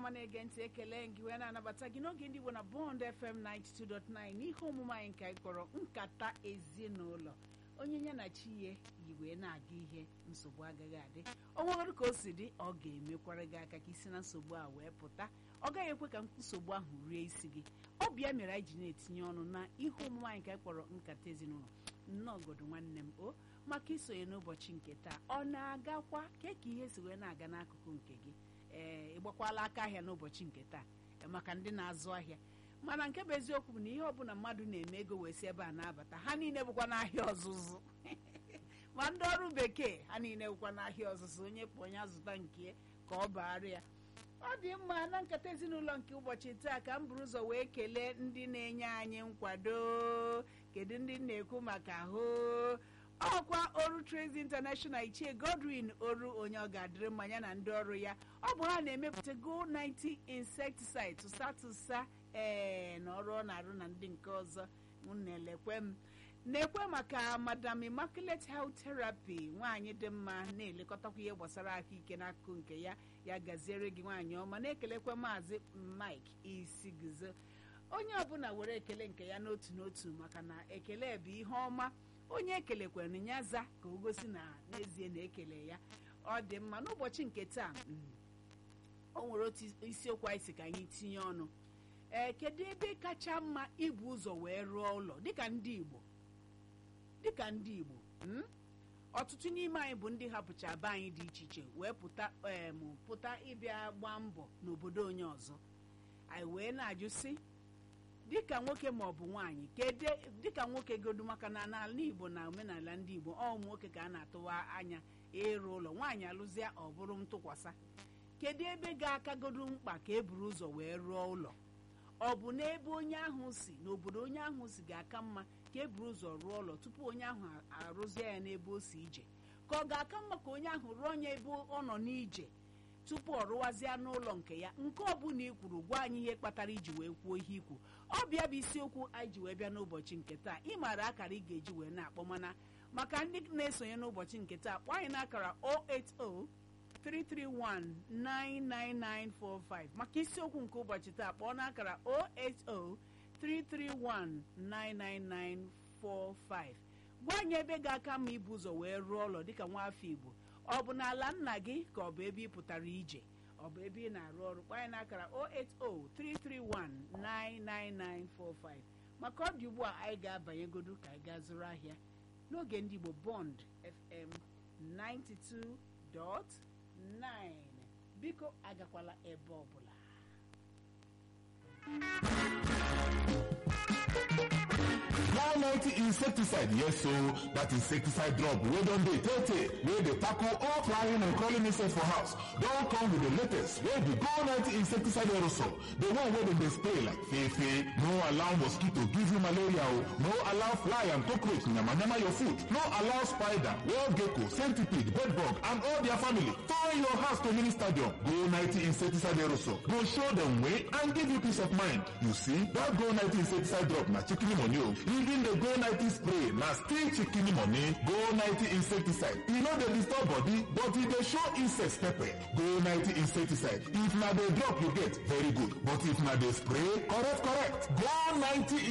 ọma na-ege ntị ekele gị wee na-anabata gị n'oge ndị Igbo na Bond FM 92.9 n'ihe omume anyị nke anyị kpọrọ nkata ezinụlọ onye ya na chi ya yi wee na-aga ihe nsogbu agaghị adị onwegoro ka o si dị ọ ga-emekwara gị aka ka isi na nsogbu a wee pụta ọ gaghị ekwe ka nsogbu ahụ rie isi gị ọ bịa mere anyị ji na-etinye ọnụ na ihe omume anyị nke anyị kpọrọ nkata ezinụlọ nnọọ godo nwanne m o maka isonye n'ụbọchị nke taa ọ na-agakwa ke ka ihe si wee na-aga n'akụkụ nke gị ee ịgbakwala aka ahịa n'ụbọchị nke taa maka ndị na-azụ ahịa mana nke bụ eziokwu bụ na ihe ọbụla mmadụ na-eme ego wee si ebe a na-abata ha niile bụkwa n'ahịa ọzụzụ ma ndị ọrụ bekee ha niile bụkwa n'ahịa ọzụzụ onye kpọ onye azụta nke ka ọ baara ya ọ dị mma na nkata ezinụlọ nke ụbọchị taa ka m buru ụzọ wee kelee ndị na-enye anyị nkwado kedu ndị na-ekwu maka ahụ ọkwa oru Trace International ichie Godwin oru onye ọ ga-adịrị mmanya na ndị ọrụ ya ọ bụ ha na-emepụta Go 90 insecticide tụsa tụsa ee na ọrụ ọ na-arụ na ndị nke ọzọ na-elekwe m na-ekwe maka Madam Immaculate Health Therapy nwaanyị dị mma na-elekọtakwa ihe gbasara ahụike n'akụkụ nke ya ya gaziere gị nwaanyị ọma na-ekelekwa maazị Mike Isigzo onye ọbụla were ekele nke ya n'otu n'otu maka na ekele bụ ihe ọma onye ekelekwara ya za ka o gosi na n'ezie na-ekele ya ọ dị mma n'ụbọchị nke taa o nwere otu isiokwu anyị si ka anyị tinye ọnụ ee kedu ebe kacha mma ibu ụzọ wee rụọ ụlọ dịka ndị Igbo dịka ndị Igbo ọtụtụ n'ime anyị bụ ndị hapụcha be anyị dị iche iche wee pụta em pụta ịbịa gbaa mbọ n'obodo onye ọzọ anyị wee na-ajụ sị dịka nwoke ma ọ bụ nwaanyị kedu dịka nwoke godu maka na n'ala Igbo na omenala ndị Igbo ọ ụmụ nwoke ka a na-atụwa anya ịrụ ụlọ nwaanyị alụzia ọ bụrụ ntụkwasa kedu ebe ga-akagodu mkpa ka e buru ụzọ wee rụọ ụlọ ọ bụ n'ebe onye ahụ si n'obodo onye ahụ si ga-aka mma ka e buru ụzọ rụọ ụlọ tupu onye ahụ arụzie ya n'ebe o si ije ka ọ ga-aka mma ka onye ahụ rụọ ya ebe ọ nọ n'ije tupu ọ rụwazie n'ụlọ nke ya nke ọbụla i kwuru gwa anyị ihe kpatara iji wee kwuo ihe ikwu ọ bịa bụ isiokwu anyị ji wee bịa n'ụbọchị nke taa ị maara akara ị ga-eji wee na-akpọ mana maka ndị na-esonye n'ụbọchị nke taa kpọọ anyị n'akara 080 331-99945 maka isiokwu nke ụbọchị taa kpọọ n'akara 080-331-99945 gwa anyị ebe ga-aka mma ibu ụzọ wee rụọ ụlọ dịka nwa afọ Igbo ọ bụ n'ala nna gị ka ọ bụ ebe ị pụtara ije ọ bụ ebe ị na-arụ ọrụ kpọọ anyị n'akara 080-331-99945 maka ọ dị ugbu a anyị ga-abanyegodu ka anyị gaa zụrụ ahịa n'oge ndị Igbo Bond FM 92 dot 9 biko agakwala ebe ọbụla Now 90 insecticide, yes so that insecticide drop wey don dey tey tey wey dey tackle all flying and crawling insects for house don come with the latest wey be Go 90 insecticide aerosol the one wey dem dey spray like fefe no allow mosquito give you malaria o no allow fly and cockroach yamayama your food no allow spider wall gecko centipede bedbug and all their family turn your house to mini stadium Go 90 insecticide aerosol go show dem way and give you peace of mind you see that Go 90 insecticide drop na chicken money o even the go 90 spray na still chicken money go 90 insecticide e no dey disturb body but e dey show insects pepper go 90 insecticide if na the drop you get very good but if na the spray correct correct go 90